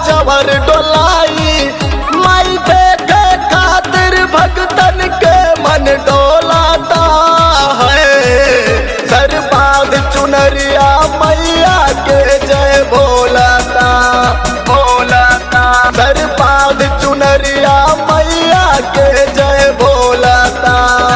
चवर डोलाई माई देखे खातिर भगतन के मन डोलाता है सर बांध चुनरिया मैया के जय भोलाता भोलाता सर बांध चुनरिया मैया के जय भोलाता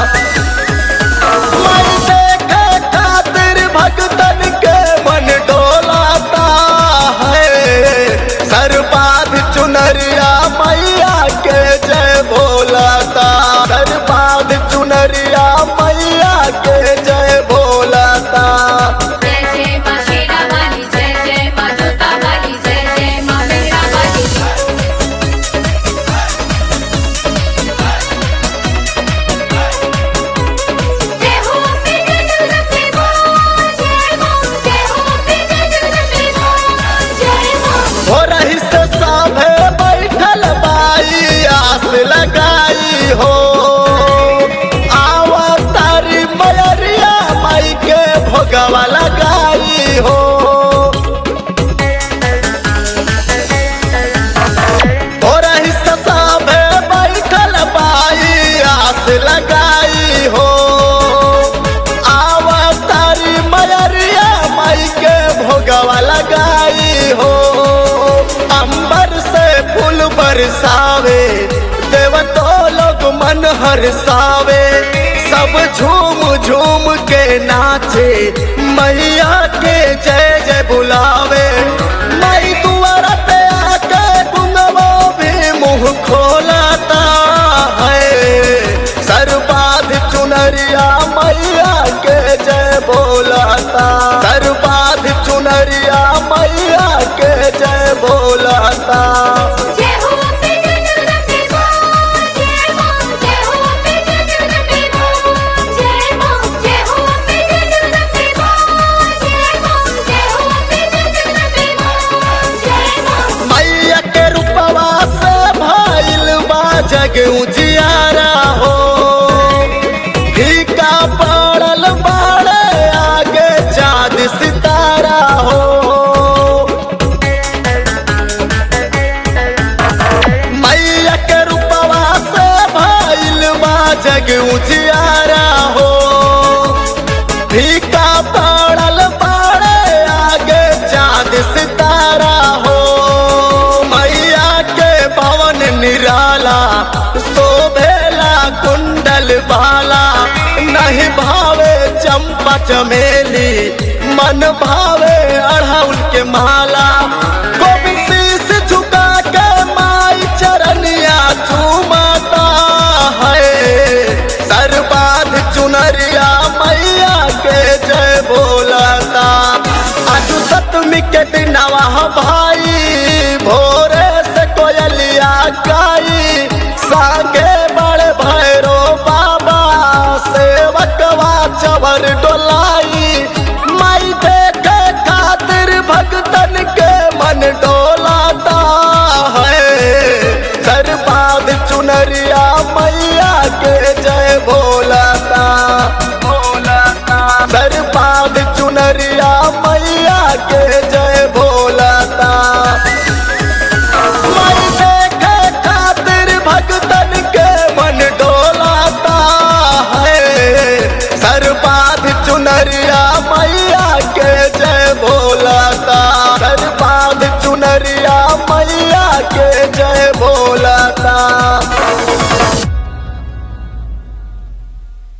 मैं देखे खातिर भगतन के मन डोलाता है सरबाद चुनरिया मैया के जय भोलाता सरबाद चुनरिया मैया के जय भोलाता जय जय मा शेरा वाली जय जय मा जोता वाली जय जय मा मेरा वाली जय हो मेरे जगदम्बे मां जय मां जय हो मेरे जगदम्बे मां जय मां हो रही से साभे बैठल बाई आस लगाई हो आवा तारी मयरिया माई के भोगवा लगाई हो हो रही से साभे बैठल बाई आस लगाई हो आवा तारी मयरिया माई के भोगवा लगाई हो अंबर से फूल बरसावे देवतो लोग मन हरसावे सब झूम झूम के नाचे मैया के जय जय बुलावे मई दुआरा पे आके गुंगवो भी मुंह खोलाता है सरबाद चुनरिया मैया के जय बोलाता सरबाद चुनरिया मैया के जय बोलाता जय हो मेरे जगदम्बे मां जय मां जय हो मेरे जगदम्बे मां जय मां जय हो मेरे जगदम्बे मां जय मां जय हो मेरे जगदम्बे मां जय मां मैया के रूपवा से भइल बा जग उजियारा हो फीका पड़ल बाड़े आगे चाँद सितारा हो मैया के रूपवा से भइल बा जग उजियारा हो फीका पड़ल बाड़े आगे चाँद सितारा हो मैया के पवन निराला शोभेला कुंडल बाला नहीं भावे चंपा चमेली मन भावे अढ़ौल के माला गोविंद शीश झुका के माई चरनिया चूमता है सरबाद चुनरिया मैया के जय बोलाता आज सतमी के दिनवा भाई भोरे से कोयलिया गाई सागे बड़े भैरो बाबा सेवकवा चवर डोलाई माई देखे खातिर भगतन के मन डोलाता है सरबाद चुनरिया मैया के जय भोलाता भोलाता सरबाद चुनरिया मैया के जय भोलाता माई देखे खातिर भगतन के मन डोलाता है सरबाद चुनरिया